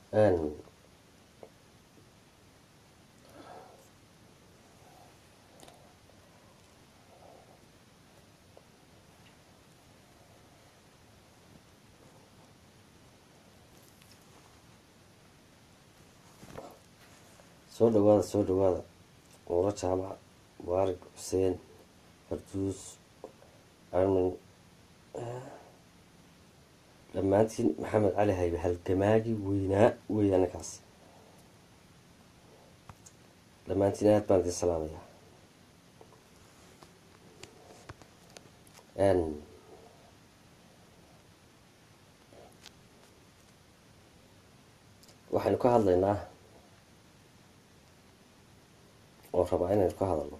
soo dhawaada soo dhawaada muuro jaamac mubaarig xuseen farduus armin dhammaantiin maxamed cali haybe halgamaagi weynaa weeyaa ninkaas dhammaantiin aad baan idin salaamayaa waxaynu ka hadlaynaa oo rabaa inaynu ka hadalno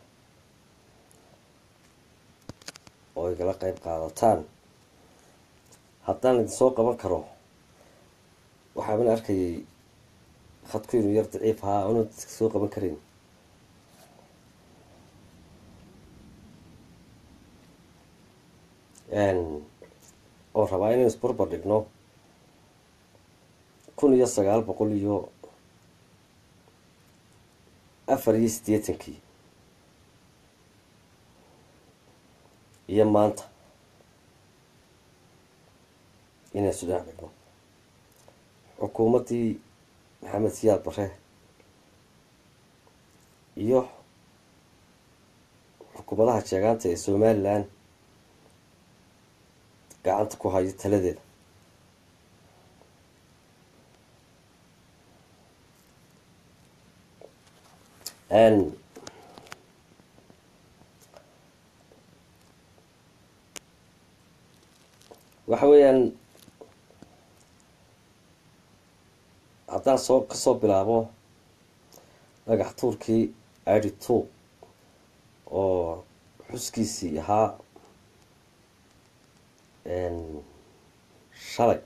oo igala qeyb qaadataan haddaan idin soo qaban karo waxaaban arkayay khadku inuu yar daciif ahaa oona dadka soo qaban karayn oo rabaa inaynu isbarbar dhigno kun iyo sagaal boqol iyo afar iyo siddeetankii iyo maanta inaan isu dhinac dhigno xukuumaddii maxamed siyaad bare iyo xukuumadaha jeegaanta ee somalilan gacanta ku hayo taladeeda waxa weeyaan haddaan soo kasoo bilaabo dhagax tuurkii adi two oo xuskiisii ahaa shalay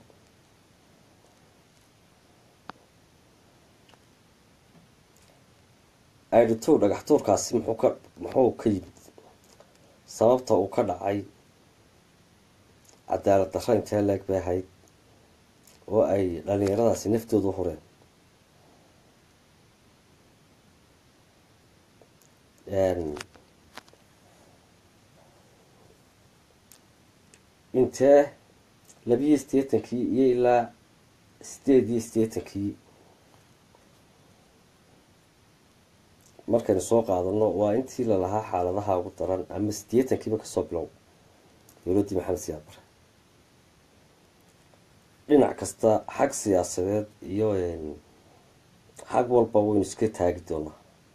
adi two dhagax tuurkaasi muxuu ka muxuu ka yimid sababta uu ka dhacay cadaalad darro intee leeg bay ahayd oo ay dhalinyaradaasi naftooda u hureen intee labiyo siddeetankii iyo ilaa sideed iyo siddeetankii markaynu soo qaadano waa intii lalahaa xaaladaha ugu daran ama siddeetankiiba kasoo bilow dowladdii maxamed siyaad bare dhinac kasta xag siyaasadeed iyo xag walba waynu iska taagi doonaa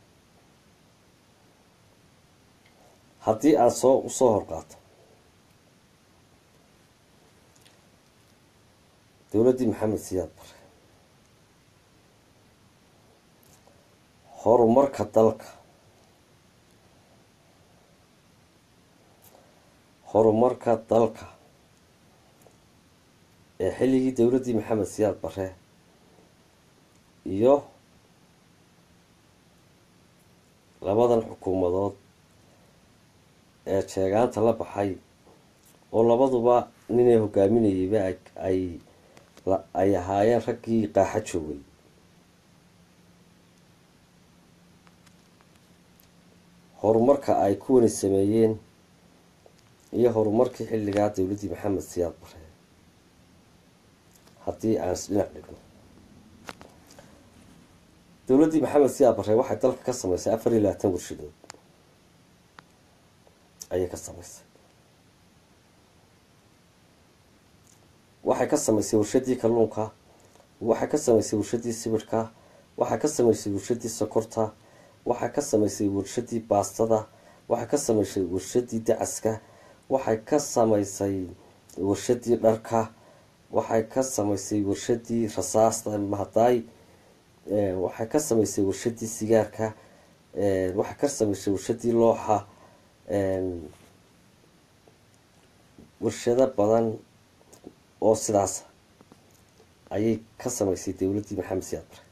haddii aan soo usoo horqaato dowladdii maxamed siyaad bare horumarka dalka horumarka dalka ee xilligii dowladdii maxamed siyaad bare iyo labadan xukuumadood ee jeegaanta la baxay oo labaduba ninay hogaaminayeyba ay ay ahaayeen raggii qaaxa joogay horumarka ay kuwani sameeyeen iyo horumarkii xilligaa dowladdii maxamed siyaad bare haddii aan isdhinac dhigno dowladdii maxamed siyaad bare waxay dalka ka sameysay afar iyo labaatan warshadood ayay ka sameysay waxay ka sameysay warshadii kalluunka waxay ka sameysay warshadii sibirhka waxay ka sameysay warshadii sokorta waxay ka sameysay warshadii baastada waxay ka sameysay warshadii dacaska waxay ka sameysay warshadii dharka waxay ka sameysay warshadii rasaasta mahadaay waxay ka sameysay warshadii sigaarka waxay ka sameysay warshadii looxa warshado badan oo sidaas ayay ka sameysay dowladdii maxamed siyaad bare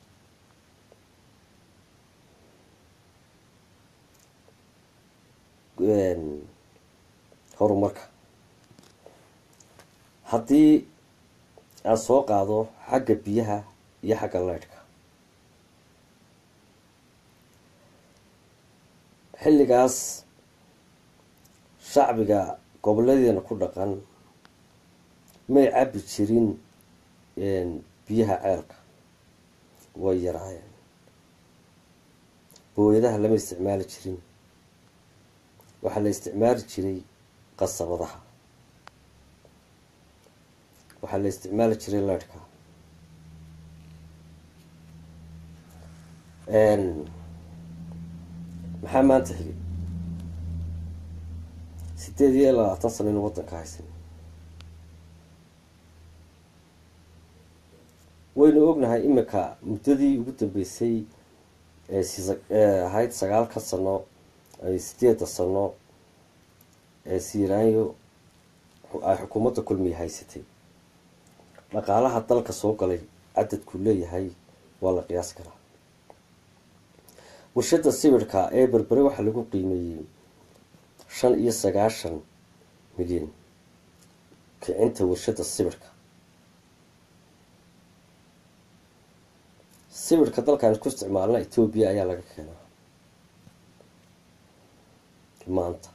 horumarka haddii aan soo qaado xagga biyaha iyo xagga leydhka xilligaas shacbiga gobolladeena ku dhaqan may cabbi jirin biyaha ceelka way yaraayeen booyadaha lama isticmaali jirin waxaa la isticmaali jiray qasabadaha waxaa la isticmaali jiray leydhka maxaa maanta xigay sideed iyo labaatan sano inu waddanka haysan waynu ognahay imika muddadii ugu dambeysay ahayd sagaalka sano sideedda sano ee siiraanyo ay xukuumadda kulmiya haysatay dhaqaalaha dalka soo galay cadadku leeyahay waa la qiyaas karaa warshada sibirhka ee berbere waxaa lagu qiimeeyey shan iyo sagaashan milyan kicinta warshada sibirhka sibirhka dalkaan ku isticmaalna etoobiya ayaa laga keenaa maanta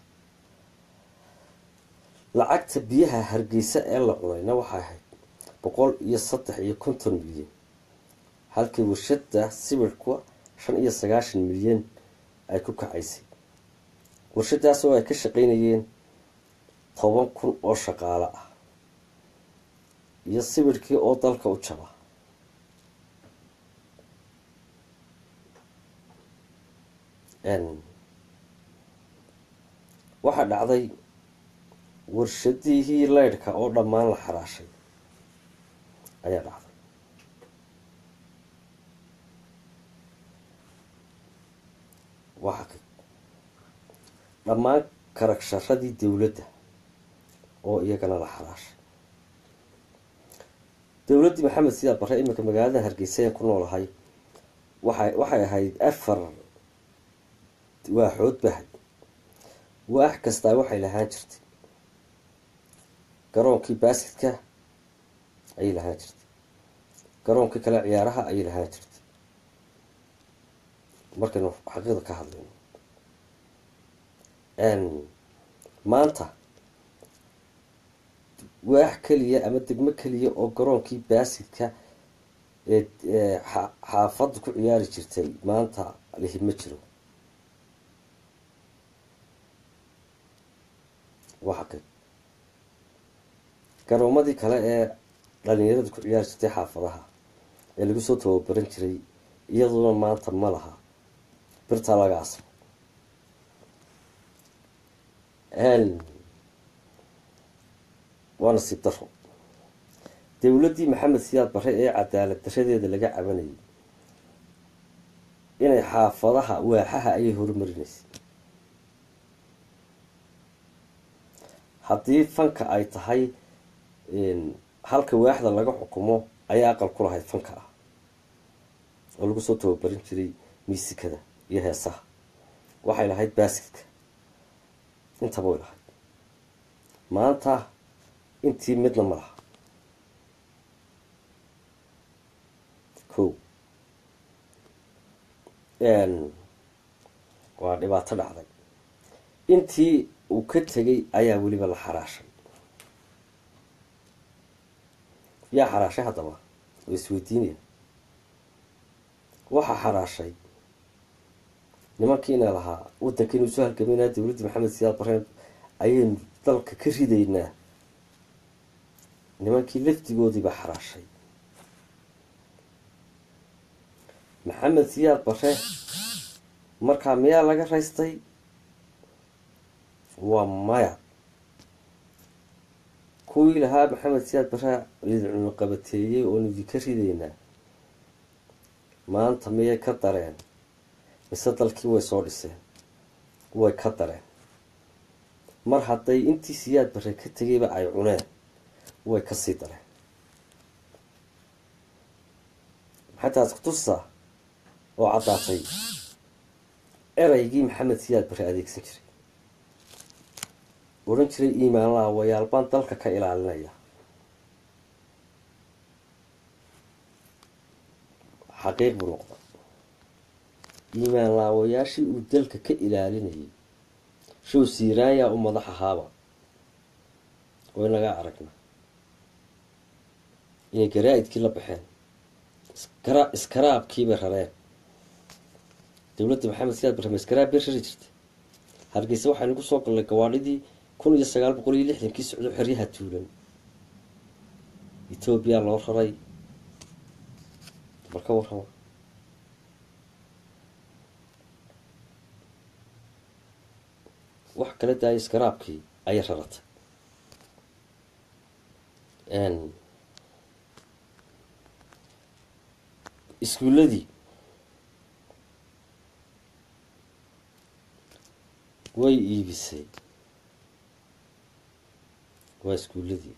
lacagta biyaha hargeysa ee la cunayna waxay ahayd boqol iyo saddex iyo konton milyan halkii warshada sibirhka shan iyo sagaashan milyan ay ku kacaysay warshadaas oo ay ka shaqeynayeen toban kun oo shaqaale ah iyo sibirhkii oo dalka u jaba waxaa dhacday warshadihii leydhka oo dhammaan la xaraashay ayaa dhacday waa xaqiiq dhammaan karagsharadii dowladda oo iyagana la xaraashay dowladdii maxamed siyaad barre iminka magaalada hargeysa ee ku noolahay waxay waxay ahayd afar waaxood bahay waax kastaa waxay lahaan jirtay garoonkii baasidka ayay lahaan jirtay garoonkii kale ciyaaraha ayay lahaan jirtay markaynu xaqiiqda ka hadlayno maanta waax keliya ama degmo keliya oo garoonkii baasidka ee xaafadda ku ciyaari jirtay maanta lihi ma jiro waa xaqiiq garoomadii kale ee dhalinyarada ku ciyaari jirtay xaafadaha ee lagu soo tababaran jiray iyaduna maanta ma laha birtaa laga asro waa nasiib daro dowladdii maxamed siyaad barre ee cadaalad daradeeda laga cabanayay inay xaafadaha waaxaha ayay horumarinaysay haddii fanka ay tahay halka waaxda laga xukumo ayaa aqal ku lahayd fanka ah oo lagu soo tababarin jiray miisikada iyo heesaha waxay lahayd baasidka intaba way lahayd maanta intii midna ma laha ko waa dhibaato dhacday intii uu ka tegay ayaa weliba la xaraashay yaa xaraashay haddaba oo isweydiinaya waxaa xaraashay nimankiina lahaa waddankiinu soo halgamaynaa dowladda maxamed siyaad bareen ayaynu dalka ka ridaynaa nimankii lafdigoodiibaa xaraashay maxamed siyaad bare markaa miyaa laga raystay waa maya kuwii lahaa maxamed siyaad bare idin qabateeyey oonu idinka ridaynaa maanta miyay ka dareen mise dalkii way soo dhiseen way ka dareen mar hadday intii siyaad bare ka tegayba ay cuneen way kasii dareen maxay taas kutusaa oo caddaatay eraygii maxamed siyaad bare adeegsan jiray odhan jiray iimaan laawayaal baan dalka ka ilaalinaya xaqiiq buu noqda iimaan laawayaashii uu dalka ka ilaalinayay show siiraayaa u madax ahaaba way nagaa aragna inay garaa-idkii la baxeen iskara iskaraabkiibay rareen dowladda maxamed siyaad barrame iskaraab bay rari jirtay hargeysa waxaynu ku soo gallay gawaadhidii kun iyo sagaal boqol iyo lixdankii socdo xeryaha tuulan etoobiya loo raray bal ka warrama wax kala daaya iskaraabkii ayay raratay iskuulladii way iibisay waa iskuulladii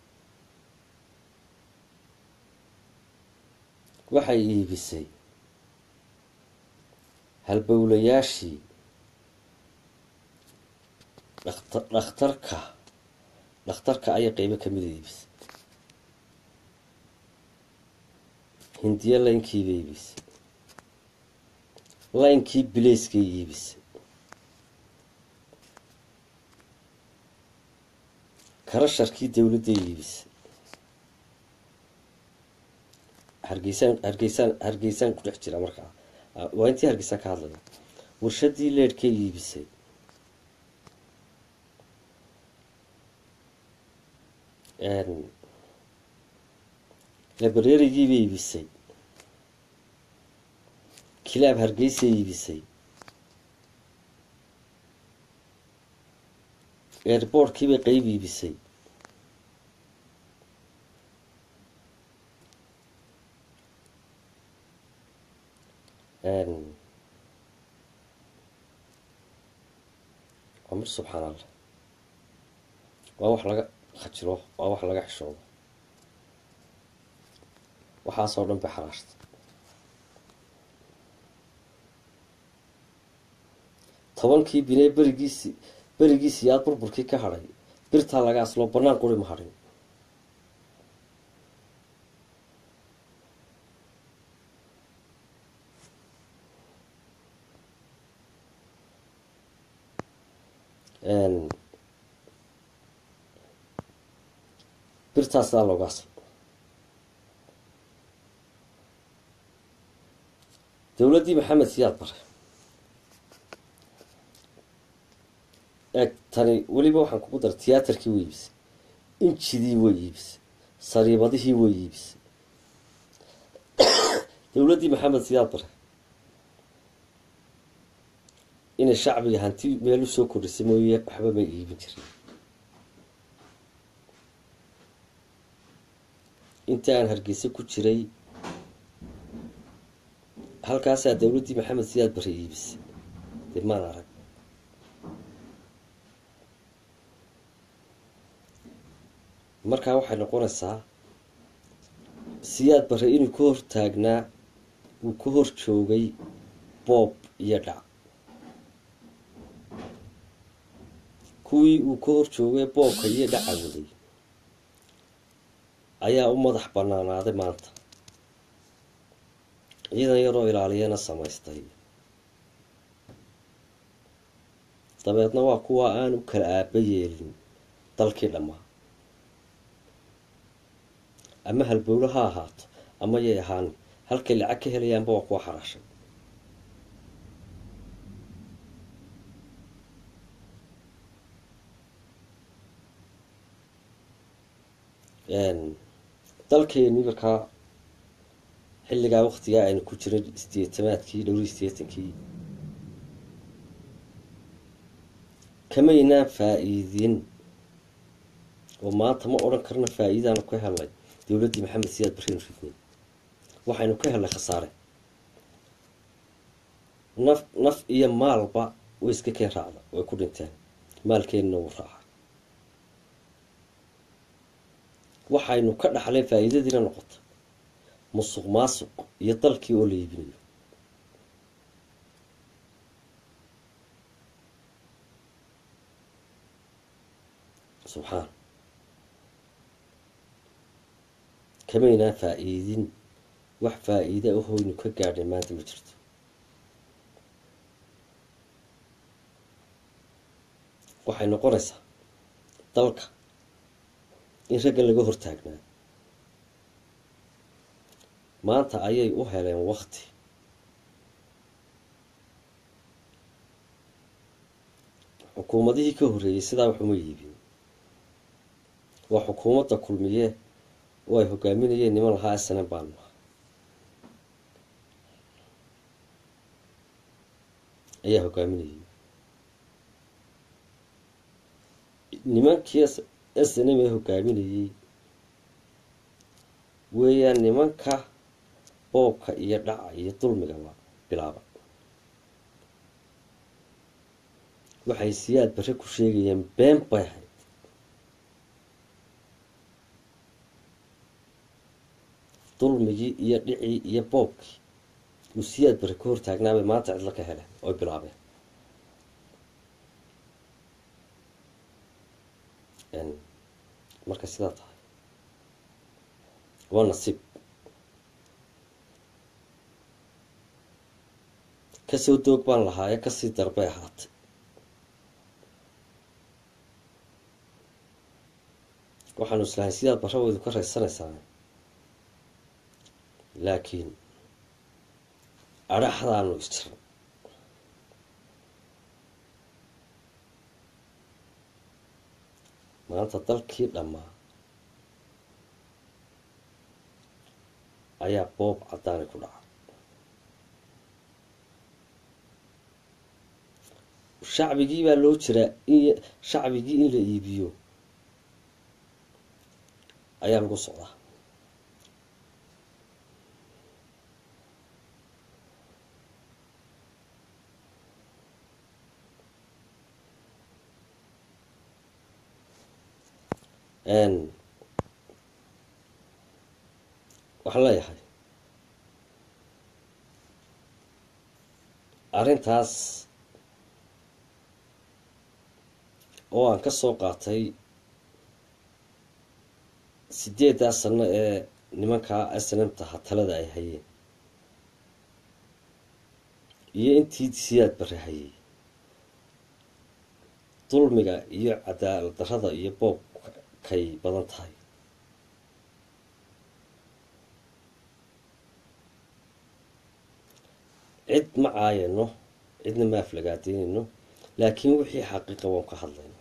waxay iibisay halbowlayaashii dhakta dhakhtarka dhakhtarka ayay qeybo kamida iibisay hindiyo laynkiibay iibisay laynkii bileyskay iibisay karasharkii dowladday iibisay hargeysaan hargeysaan hargeysaan ku dhex jira markaa waa intii hargeysaan ka hadlaya warshadii leedhkay iibisay labareerigiibay iibisay kilaab hargeysay iibisay airboortkiibay qeyb iibisay waa mar subxaan allah waa wax laga khajiro waa wax laga xishoodo waxaasoo dhan bay xaraashtay tobankii binee berigiisi berigiisii aada burburkii ka hadhay birtaa laga asloo bannaan quri ma hadhin birtaasaa looga aslo dowladdii maxamed siyaad bare eeg tani weliba waxaan kugu dara tiyaatarkii way iibisay injidii way iibisay sariibadihii way iibisay dowladdii maxamed siyaad bare inay shacbiga hanti meel u soo kordhisay mooye waxba may iibin jirin inta aan hargeysa ku jiray halkaasaa dowladdii maxamed siyaad bare iibisay dee maan arag markaa waxay noqonaysaa siyaad bare inuu ka hor taagnaa uu ka hor joogay boob iyo dhac kuwii uu ka hor joogay boobka iyo dhaca waday ayaa u madax banaanaaday maanta ciidan yaroo ilaaliyana samaystay dabeedna waa kuwa aan u kala aaba yeelin dalkii dhammaa ama halbowlo ha ahaato ama yay ahaan halkay lacag ka helayaanba waa kuwa xaraashay dalkeeni markaa xilligaa waktigaa aynu ku jiray sideetamaadkii dhowrii sideetankii kamaynaan faa-iidin oo maanta ma odhan karna faa-iidaanu ka helnay dowladdii maxamed siyaad barreenu ridnay waxaynu ka helnay khasaare naf naf iyo maalba way iska keen raacda way ku dhinteen maalkeenina wuu raaca waxaynu ka dhaxleen faa-iidadiina noqota musuq maasuq iyo dalkii oo la iibinayo subxaan kamaynaan faa-iidin wax faa-iida ahoynu ka gaadhay maanta ma jirto waxay noqonaysaa dalka in raggan laga hortaagnaa maanta ayay u heleen wakti xukuumadihii ka horreeyey sidaa waxuma yiibin waa xukuumadda kulmiye oo ay hogaaminayeen niman lahaa snan baanu ayaa hogaaminayay nimankii s n m ee hogaaminayey weeyaan nimanka boobka iyo dhaca iyo dulmigaba bilaaba waxay siyaad bare ku sheegayeen been bay ahayd dulmigii iyo dhicii iyo boobkii uu siyaad bare ka hortaagnaabay maanta cidlo ka heleen oy bilaabeen marka sidaa tahay waa nasiib kasoo doog baan lahaaye kasii darbay ahaatay waxaanu islahay sidaad barraweydu ka raysanaysaa laakiin adhaxdaanu isjiran maanta dalkii dhammaa ayaa boob caddaani ku dhaca shacbigii baa loo jiraa in shacbigii in la iibiyo ayaa lagu socdaa waxaan leeyahay arrintaas oo aan ka soo qaatay sideeddaa sano ee nimankaa asnamtaha talada ay hayeen iyo intii siyaad bare hayay dulmiga iyo cadaalad darrada iyo boobka kay badan tahay cid ma caayano cidna ma aflagaadeynayno laakiin wixii xaqiiqa waan ka hadlayna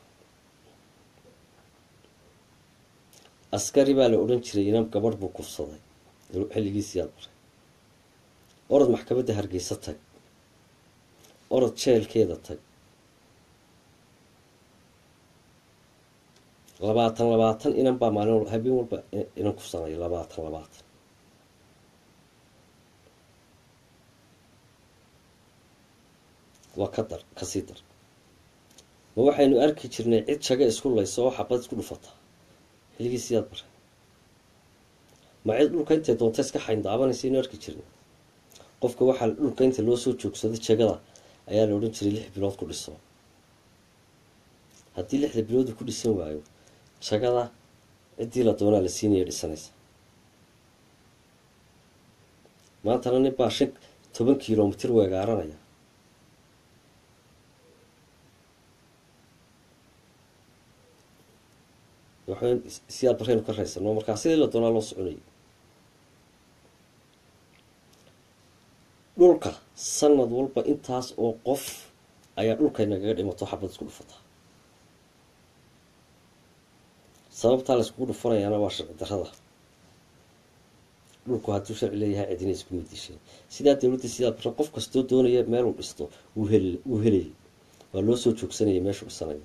askari baa la odhan jiray inam gabadh buu kufsaday xilligiisiyaad baray orod maxkamadda hargeysa tag orod jeelkeeda tag labaatan labaatan inan baa maalin habeen walba inan kufsanaya labaatan labaatan waa ka dar kasii dar ma waxaynu arki jirnay cid jaga isku layso oo xabad isku dhufata xilligii siyaad bare ma cid dhulka intay doonta iska xayndaabanaysa aynu arki jirnay qofka waxaa dhulka inta loo soo joogsaday jagada ayaa la odhan jiray lix bilood ku dhiso haddii lixda biloodu ku dhisan waayo jagada ciddii la doonaa la siinaya dhisanaysa maantana nin baa shan toban kilomitir weegaaranaya waxayn siyaad baraynu ka raysano markaa sidii la doonaa loo soconayay dhulka sanad walba intaas oo qof ayaa dhulkay nagaga dhimato xabad isku dhufata sababtaa la iskugu dhufanayaana waa sharci darrada dhulku hadduu sharci leeyahay cidina isku midisheen sidaa dowladda sidaa bare qof kastoo doonaya meeluu dhisto wuu hel wuu helayay waa loo soo joogsanayay meeshuu dhisanayo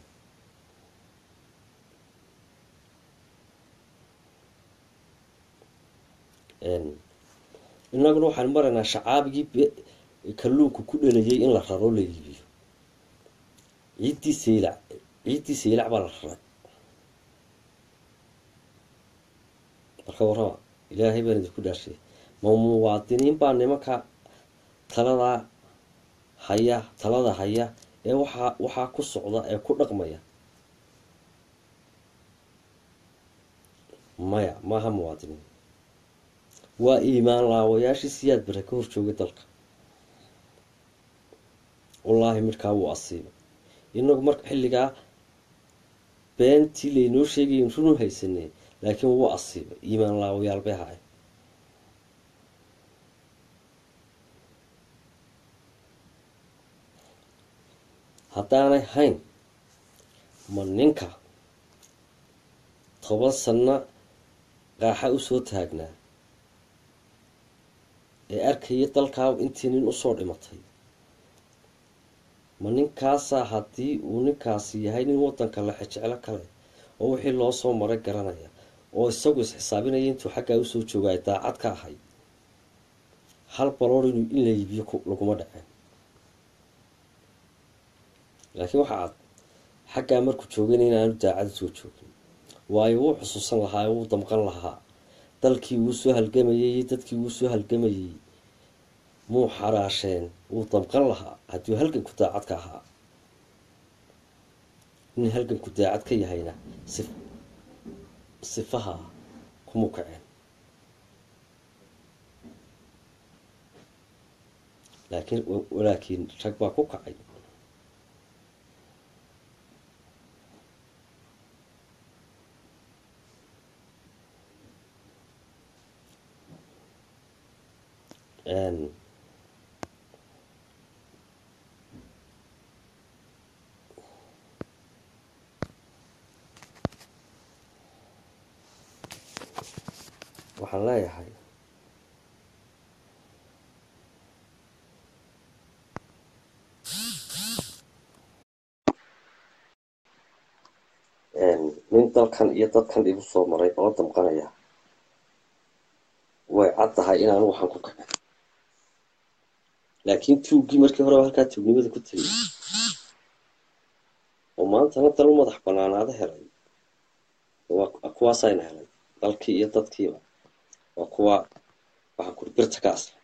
inaguna waxaan maraynaa shacaabigii kalluunku ku dhalayay in la raro la iibiyo ciiddii saylac ciiddii saylac baa la raray marka warraba ilaahay baan idinku dhaashay ma muwaadiniin baa nimanka taladaa haya talada haya ee waxaa waxaa ku socda ee ku dhaqmaya maya maaha muwaadiniin waa iimaan laawayaashii siyaad bare ka hor joogay dalka wallaahi midhkaa wuu asiibay inagu marka xilligaa beentii laynoo sheegay runu haysanay laakiin wuu asiibay iimaan laawayaal bay ahaay haddaanay hayn ma ninka toban sanno qaaxa usoo taagnaa ee arkaya dalkaa intii nin usoo dhimatay ma ninkaasaa haddii uu ninkaasi yahay nin waddanka la xejeclo kale oo wixii loo soo maray garanaya oo isagu is-xisaabinaya intuu xaggaa usoo jooga ay daacad ka ahay hal baloor inuu in la iibiyo laguma dhaceen laakiin waxaa cad xaggaa markuu joogayna inaanu daacad usoo joogin waayo wuu xusuusan lahaa wuu damqan lahaa dalkii wuu soo halgamayay iyo dadkii wuu soo halgamayay muu xaraasheen wuu damqan lahaa hadduu halganku daacad ka ahaa nin halganku daacad ka yahayna si sifaha kuma kaceen laakiin walaakiin rag baa ku kacay waxaan leeyahay nin dalkan iyo dadkan igu soo maray oo damqanaya way caddahay inaanu waxaan ku kacin laakiin tuuggii markii horeba halkaa tuugnimada ku tegay oo maantana dal u madax banaanaado helay waa kuwaasayna helay dalkii iyo dadkiiba waa kuwa waxaan kuri birta ka asla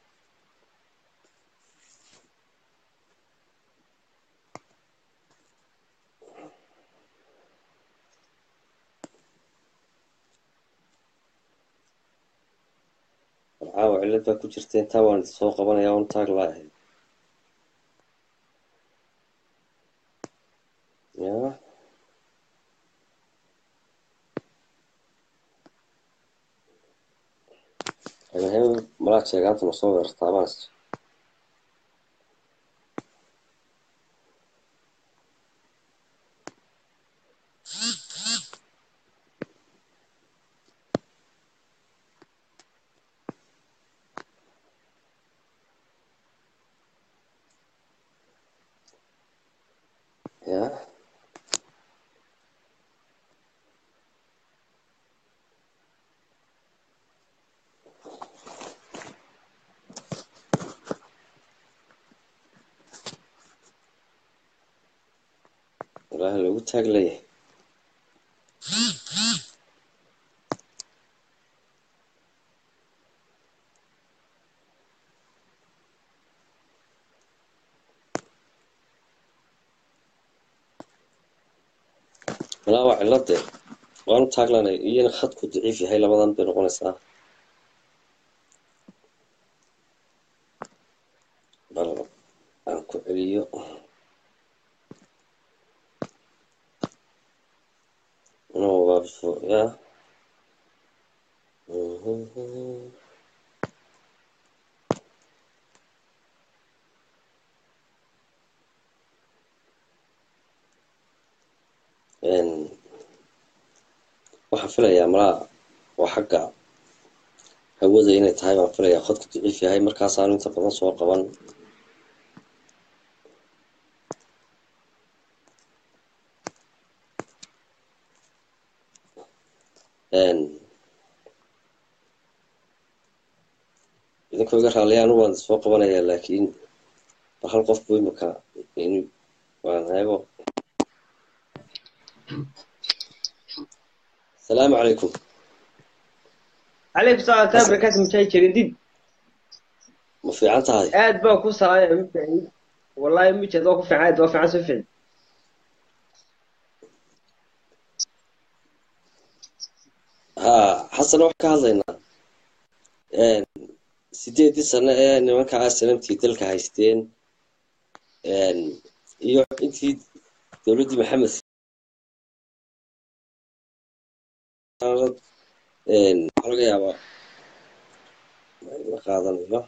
caawa cillad baa ku jirta intaa waan idi soo qabanaya on taag laahay ya he malaad sheegaanta ma soo weerartaa maas ya ilaaha lagu taag leeyahay walaa waa cilladee waanu taaglanay iyana khadku daciif yahay labadan bay noqonaysaa bal aan ku celiyo no waabso ya waxaan filayaa malaa waa xagga hawada inay tahay baan filayaa khadku daciif yahay markaasaanu inta badan soo qaban idinkoo iga raaliya anu waan soo qabanayaa laakiin bal hal qof bu imika in waan eego asalaamu calaykum عليك سؤال تابر كاس مشاي جديد ma fiican tahay aad baa ku salaaya mifacin wallahi mijed waa ku fiican aad waa fiican si fiican ha xasan wax ka hadlaynaa sideedii sano ee nimankaa sanamtii dalka haysteen iyo intii dowladdii maxamed waxaa laga yaabaa la qaadanayo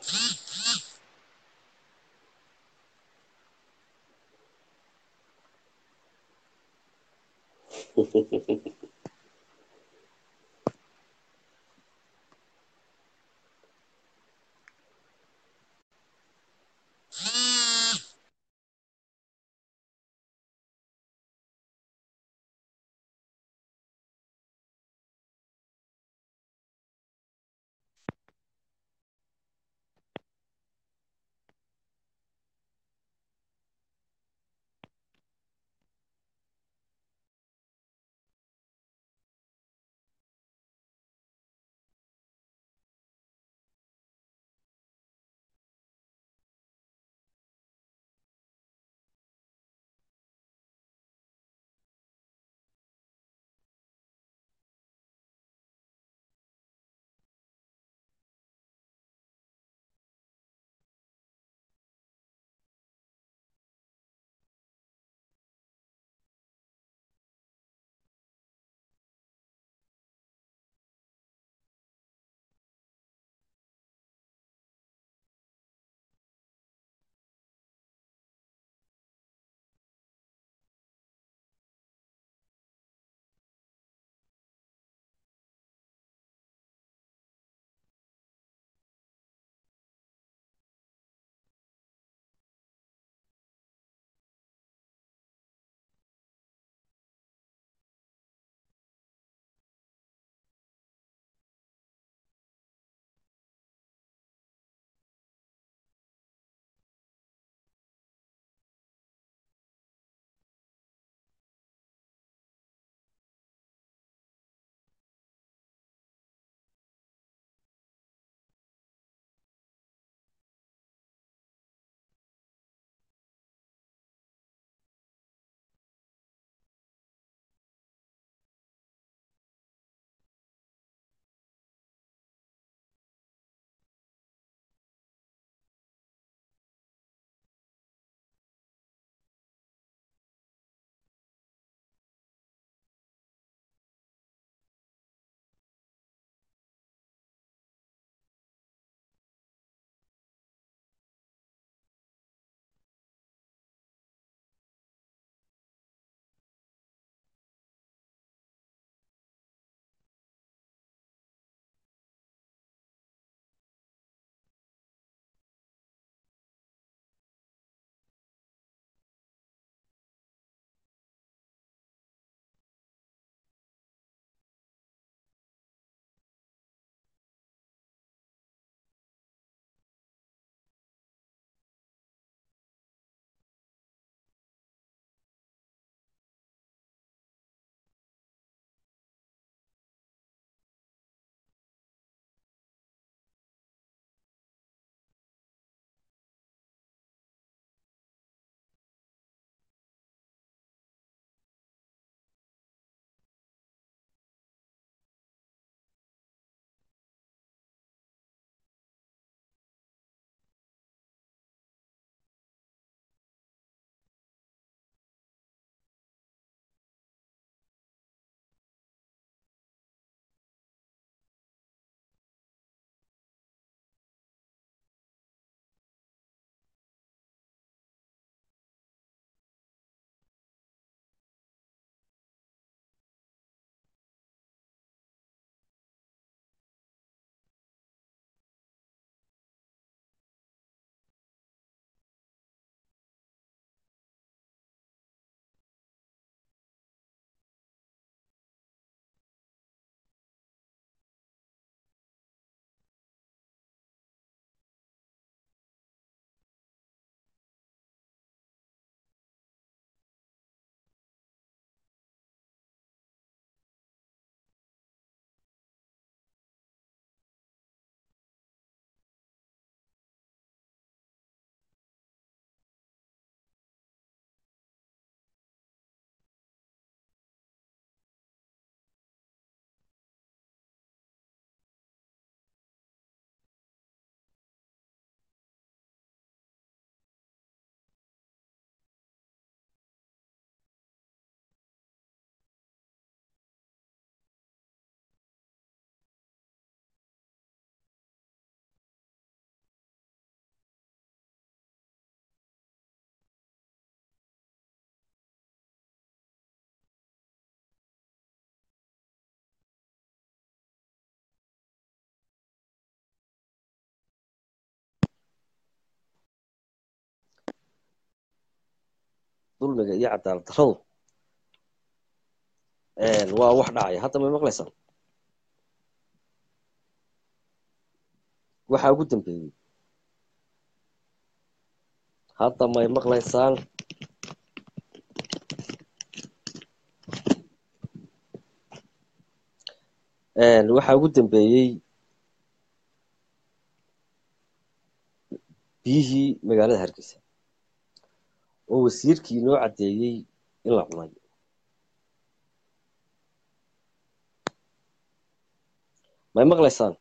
dulmiga iyo cadaalad darradu waa wax dhacaya hadda may maqlaysaan waxaa ugu dambeeyey hadda may maqlaysaan waxaa ugu dambeeyey biyihii magaalada hargeysa oo wasiirkii inoo caddeeyey in la cunay may maqlaysaan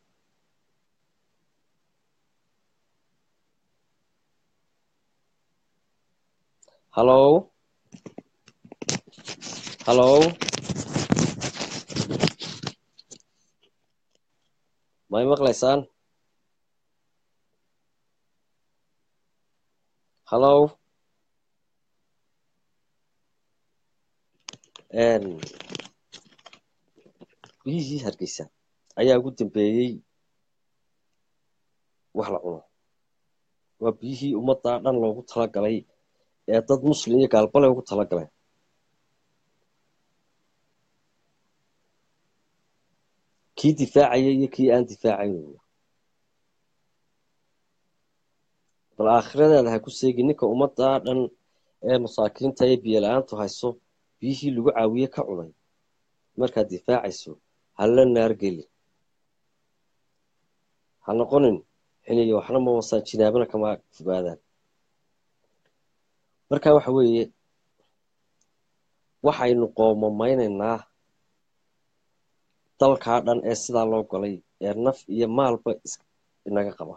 hallow hallow may maqlaysaan hallow biyihii hargeysa ayaa ugu dambeeyey wax la cuno waa biyihii ummadda dhan loogu talagalay ee dad muslim iyo gaalbale ugu talagaleen kii difaacaya iyo kii aan difaacayn bal aakhiradeeda ha ku seegi ninka ummadda dhan ee masaakiinta ee biyo la-aantu hayso biyihii lagu caawiye ka cunay markaad difaacayso hala naargeli ha noqonin xiniyo waxna ma wasaan jinaabana kama fogaadaan marka waxa weeye waxaynu qoomameynaynaa dalkaa dhan ee sidaa loo galay ee naf iyo maalba inaga qaba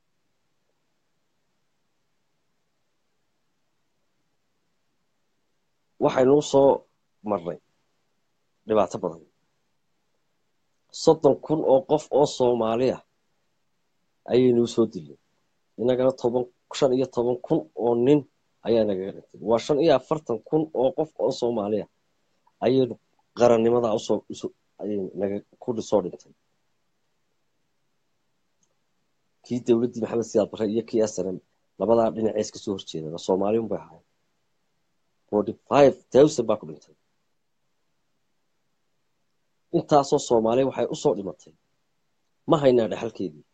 waxaynu u soo marnay dhibaato badan soddon kun oo qof oo soomaaliya ayaynu usoo dilay inagana toban shan iyo toban kun oo nin ayaa nagaga dhintay waa shan iyo afartan kun oo qof oo soomaaliya ayaynu qarannimada usoo naga ku soo dhintay kii dowladdii maxamed siyaad barre iyo kii snm labadaa dhinacees ka soo horjeedaba soomaaliun bay ahayn forty five thousand baa ku dhintay intaasoo soomaaliya waxay usoo dhimatay ma haynaa dhexalkeedii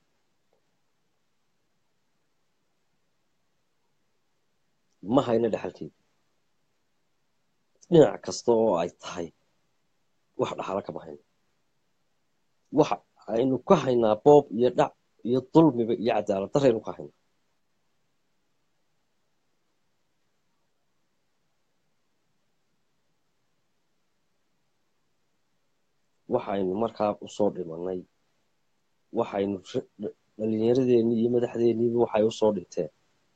ma hayna dhexalkeedii dhinac kasta oo ay tahay wax dhaxalo kama hayno waxa aynu ka haynaa boob iyo dhac iyo dulmiba iyo cadaalad daraynu ka haynaa waxaynu markaa usoo dhimanay waxaynu dhalinyaradeenii iyo madaxdeeniiba waxay usoo dhinteen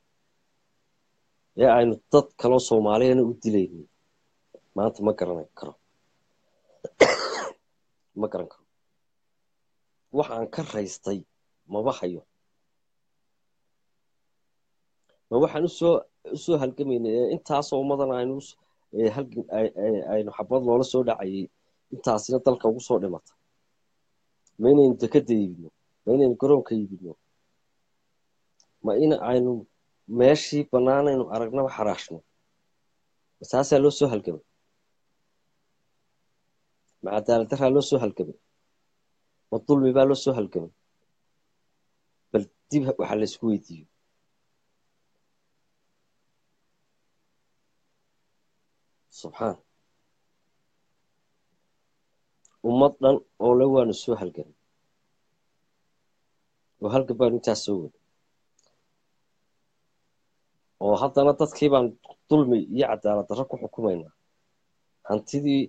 ee aynu dad kaloo soomaaliyana u dilaynin maanta ma garan karo ma garan karo waxaan ka raystay maba hayo ma waxaan usoo usoo halgamaynay ee intaasoo ummadan aynu aynu xabad loola soo dhacayay intaasina dalka ugu soo dhimata ma inaynu dekada iibino ma inaynu garoonka iibino ma in aynu meeshii bannaanaynu aragnaba xaraashno masaasaa loo soo halgamay ma cadaalad daraa loo soo halgamay ma dulmi baa loo soo halgamay bal dib waxaa la isku weydiiyo subxaan ummad dhan oo le waanu soo halgamay oo halgan baanu intaas soo waday oo haddana dadkii baan dulmi iyo cadaalad darro ku xukumaynaa hantidii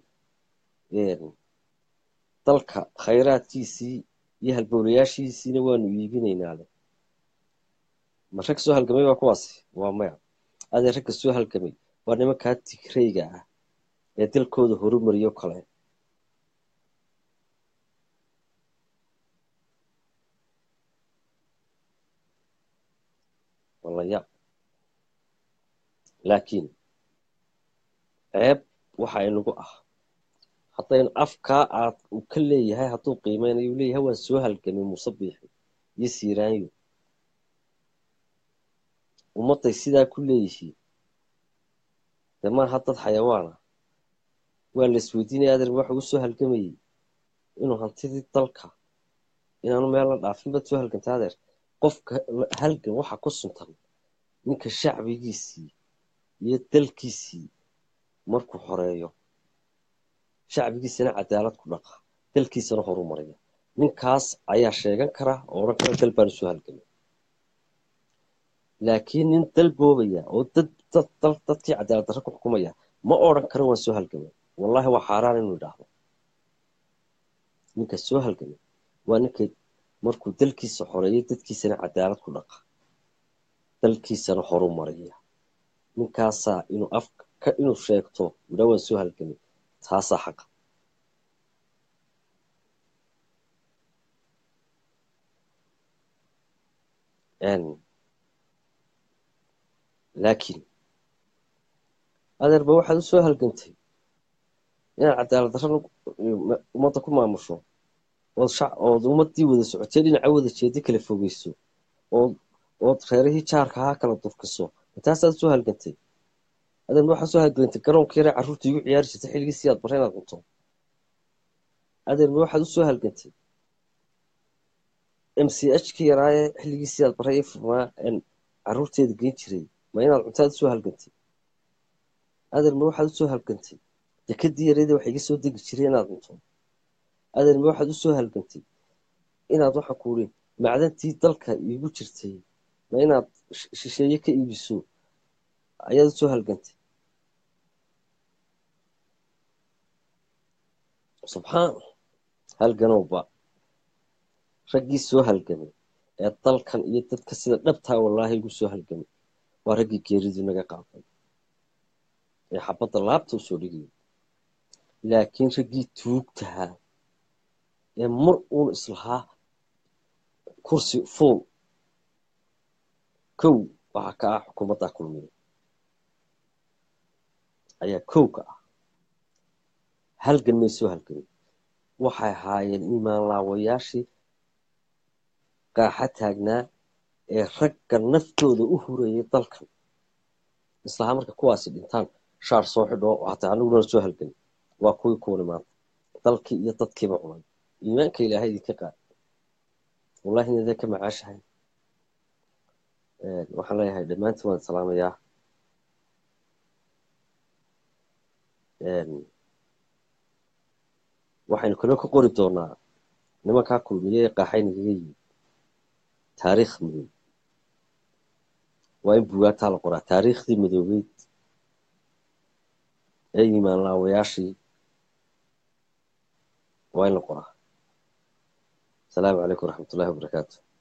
dalka khayraadkiisii iyo halbowlayaashiisiina waanu iibinaynaa le ma rag soo halgamay waa kuwaasi waa maya adee ragga soo halgamay waa nimankaa tigrayga ah ee dalkooda horumariyo kale walaya laakiin ceeb waxa inagu ah haddaynu afkaa aad uu ka leeyahay hadduu qiimeynayo u leeyahay waan soo halgamay muuse biixi iyo siiraanyo ummadday sidaa ku leeyihiin dee maaha dad xayawaana waa la isweydiinaya adeer waxa u soo halgamayey inuu hantidii dalka inaanu meel la dhaafin baad soo halgantay adeer qofka halgan waxa ku suntan ninka shacbigiisii iyo dalkiisii markuu xoreeyo shacbigiisana cadaalad ku dhaqa dalkiisana horu maraya ninkaas ayaa sheegan kara oo odhan kara dal baan usoo halgamay laakiin nin dal boobaya oo dad dad dal dadkii cadaalad darro ku xukumaya ma odhan karo waan soo halgamay wallahi waa xaaraan inuu idhaahdo ninka soo halgamay waa ninka markuu dalkiisa xoreeyo dadkiisana cadaalad ku dhaqa dalkiisana horu maraya ninkaasaa inuu af inuu sheegto idhaa waan soo halgamay taasaa xaqa laakiin adeerba waxaad u soo halgantay inaad cadaalad darro ummadda ku maamusho ood shac ood ummaddii wada socotay dhinaca wada jeeda kala fogeyso ood ood reerihii jaarka ahaa kala durkiso intaasaad soo halgantay adeerba waxaad soo halgantay garoonka yare carruurta igu ciyaari jirtay xilligii siyaad barre inaad cunto adeerba waxaad u soo halgantay m c h ka yaraaye xilligii siyaad barre ii furnaa carruurteeda geyn jiray ma inaad cuntaad usoo halgantay adeer ma waxaad usoo halgantay dekadii yareeda waxa iga soo degi jiray inaad cunto adeer ma waxaad usoo halgantay inaad waxa kuuri macdantii dalka iigu jirtay ma inaad shisheeye ka iibiso ayaad usoo halgantay subxaan halganowba raggii soo halgamay ee dalkan iyo dadka sida dhabtaa wallaahi igu soo halgamay waa raggii geeridu naga qaaday ee xabadda laabta usoo dhigayay laakiin raggii tuugtahaa ee mar uun islahaa kursi fuul kow waxaa ka ah xukuumaddaa kulmiya ayaa kow ka ah halgan may soo halgamay waxay ahaayeen iimaan laawayaashii qaaxa taagnaa ee ragga naftooda u hurayay dalkan islahaa marka kuwaasi dhintaan shaar soo xidho hataa aniguna soo halgamay waa kuwii kuwani maanta dalkii iyo dadkiiba cunay iimaanka ilaahay idinka qaad wallahi inadee ka macaashahay waxaan leeyahay dhammaantiin waan salaamayaa waxaynu kaloo ka qori doonaa nimankaa kulmiye ee qaaxay nagaga yimid taariikh madow waa in buugaataa la qoraa taariikhdii madoobeyd ee yimaan laawayaashii waa in la qoraa asalaamu calaykum waraxmat ullahi wabarakaatu